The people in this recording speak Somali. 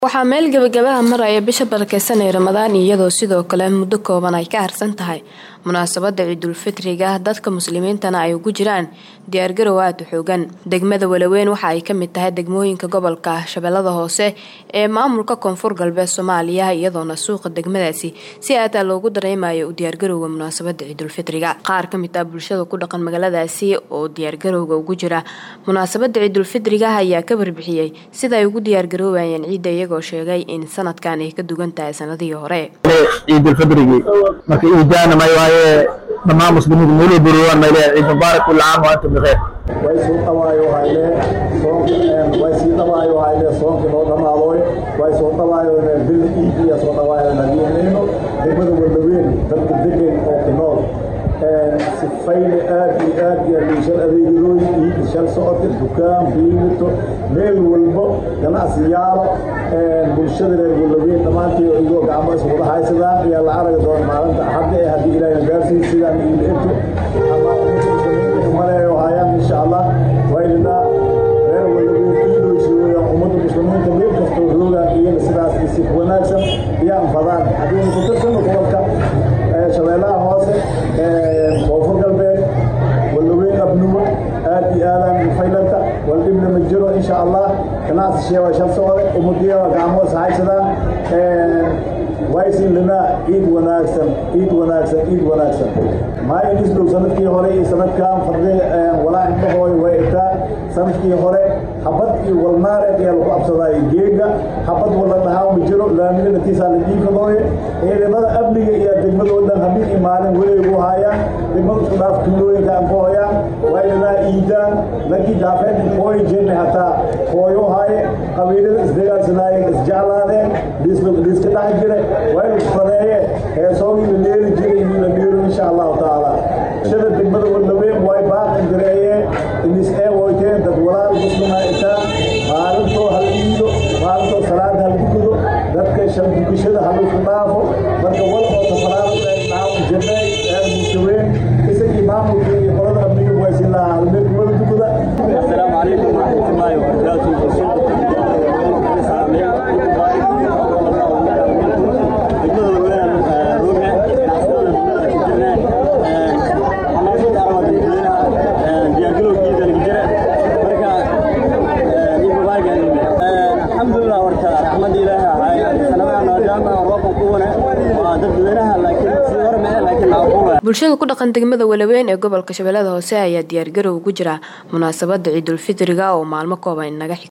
waxaa meel gebagabaha maraya bisha barakeysanay ramadaan iyadoo sidoo kale muddo kooban ay ka harsan tahay munaasabada ciidulfitriga dadka muslimiintana ay ugu jiraan diyaargarow aada u xoogan degmada walaweyn waxa ay kamid tahay degmooyinka gobolka shabeellada hoose ee maamulka koonfur galbeed soomaaliya iyadoona suuqa degmadaasi si aada loogu dareemayo u diyaargarowga munaasabada ciidulfitriga qaar kamid ah bulshada ku dhaqan magaaladaasi oo diyaargarowga ugu jira munaasabada ciidulfitriga ayaa ka warbixiyey sida ay ugu diyaargaroobayeen ciidda iyagoo sheegay in sanadkan ay ka dugan tahay sanadihii hore ciidulfidrigii marka iidaana may waaye dhammaan muslimiinta meeluu buruwaan may leeyahay ciid mubaarak kulla caam wa antum bikheer way suu dhawaayo haylee soonk way sii dhawaayo haylee soonkii noo dhammaadoy way soo dhawaayo bil iidiya soo dhawaayo nabiinayno degmada walaweyn dadka degan oo ku nool sifayne aad iyo aad iyo liishan adeegidooy iidi shal socodka dukaan biimito meel walbo ganacsiyaalo bulshada reer walaweyn dhammaantii igoo gacmo iswada haysadaan ayaa la aragi doona maalinta axadda ee haddii ilaahay gaarsiin sidaan iila ento ama maleeyo hayaan insha allah waynanaa reer walaweyn iidhoysiooyaan ummadda muslimiinta meel kastoo roogaan iyana sidaas si wanaagsan iyaan fadaan haddii ku tirsano gobolka shabeellaha hoose koonfur galbeed walaweyn abnuwa aad iyo aadaan faylanta waldhibna ma jiro insha allah ganacsi sheewa shal socode umadiya gacmo is haysadaan waysin linaa ciid wanaagsan ciid wanaagsan ciid wanaagsan maayin isdhow sanadkii hore iyo sanadkan farde walaa indhahooy way itaa sanadkii hore habad iyo walnaareed ayaa lagu absadaay geega habad wala dhahaa ma jiro laamiga natiisaa la diifadooye ciidamada amniga iyo degmadoo dhan habeen iyo maalin weligu haayaan degmada isku dhaaf tuulooyinka aan ku hoyaan waylanaa iidaan lagii daafeed hooy jirnay hataa hooyo haaye qabiilada isdagaalsanaayeen isjeclaadeen dhiiska dhex jire waynu fadeeye heesoogii la dheeri jiray inuu la dheero insha allahu tacaala shada degmada walaweyn way baaqan jireeyeen inis ee woyteen dad walaal muslima itaa maalintoo hal iido maalintoo salaada hal dukudo dadka shan dukashada haluku dhaafo marka wal oo tafaraada dhaaw jirnay ee muslimiin isagii maamulka iyo qolada amniga waysin lahaa halmeel kumada dukuda السلام عليكم ورحمة الله وبركاته الحمد لله ورتا رحمة الله سنبعنا وجامعنا وربنا قونا وددوينها لكن سيور معنا لكن عقوبة bulshada ku dhaqan degmada walaweyn ee gobolka shabeellada hoose ayaa diyaargarow ugu jira munaasabada ciidulfitriga oo maalmo kooban inaga xig